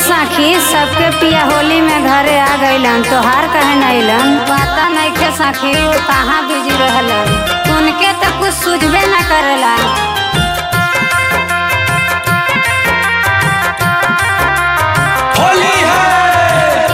साखी सबके पिया होली में घरे आ गइलन तोहार कहे न अइलन पता नइखे साखी वो कहाँ बिजी रहलन उनके तो कुछ सूझबे न करेला होली है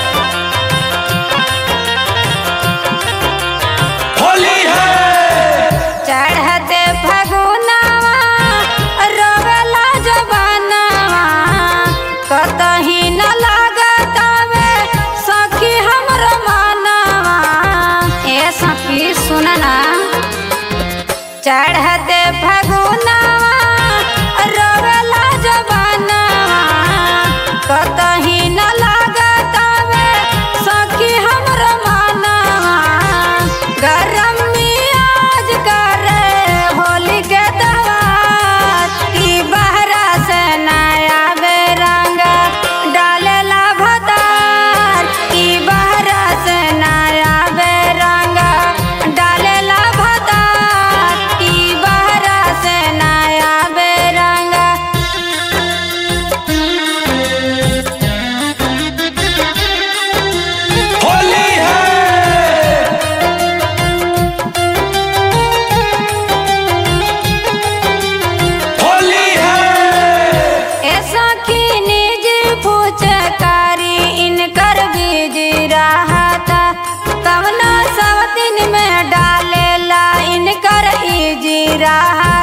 होली है चढ़ते फगुनावा रोवेला जवानावा कतही न लागतावे सखी हमरो मानवा ए सखी सुन ना चढ़ते फगुनावा रोवेला जवानावा कतही न लागतावे सखी हमरो मानवा गरम मियाज करे होली के दवार की बहरा से नया बेरंग डालेला भतार की बहरा से नया बेरंग डालेला भतार की बहरा से नया बेरंग होली है होली है ऐसा की निज फुचकारी इनकर बीज रहता कवना सब दिन में डालेला इनकर इज रहा